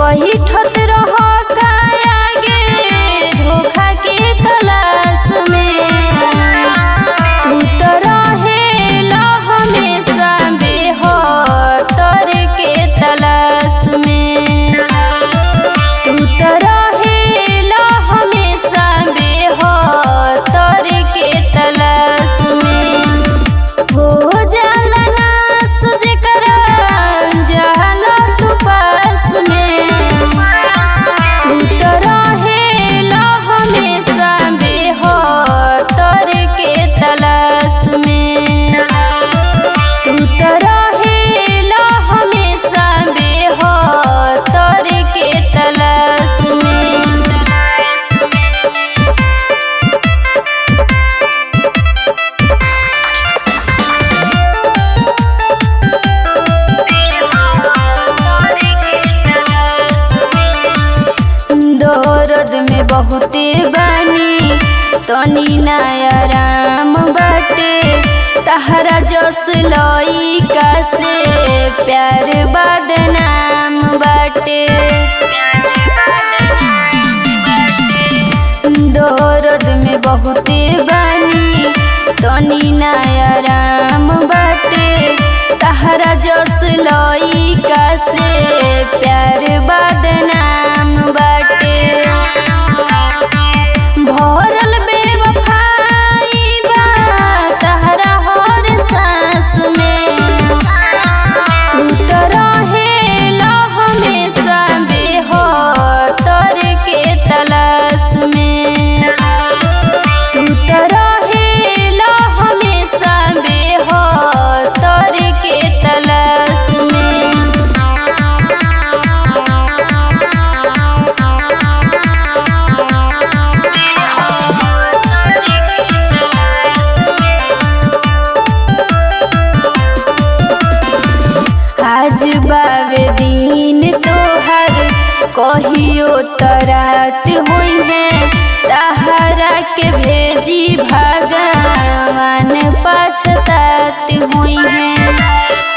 बैठत रह आगे धोखा के तलाश में तू तो रहेला हमेशा बेहतर के तलाश में तू तो रहेला हमेशा बेहतर के तलाश में हो जाला नास जेकरा जाला तू पास में तू तो रहेला हमेशा बेहतर के तलाश में तू तो रहेला हमेशा बेहतर के तलाश में दर्द में बहुते बानी तनी नया राम बाटे तहरा जस लइका से प्यार बदनाम बाटे दर्द में बहुते बानी तनी नया राम बाटे तहरा जस लइका से प्यार बदनाम बाटे भरल बेवफाई बा तहरा हर सांस में तू तो रहेला हमेशा बेहतर के तलाश में तू तो रहेला हमेशा बेहतर के तलाश में आज बावे दिन तोहर कहियो तरात हुई है तहरा के भेजी भगवान पछतात हुई है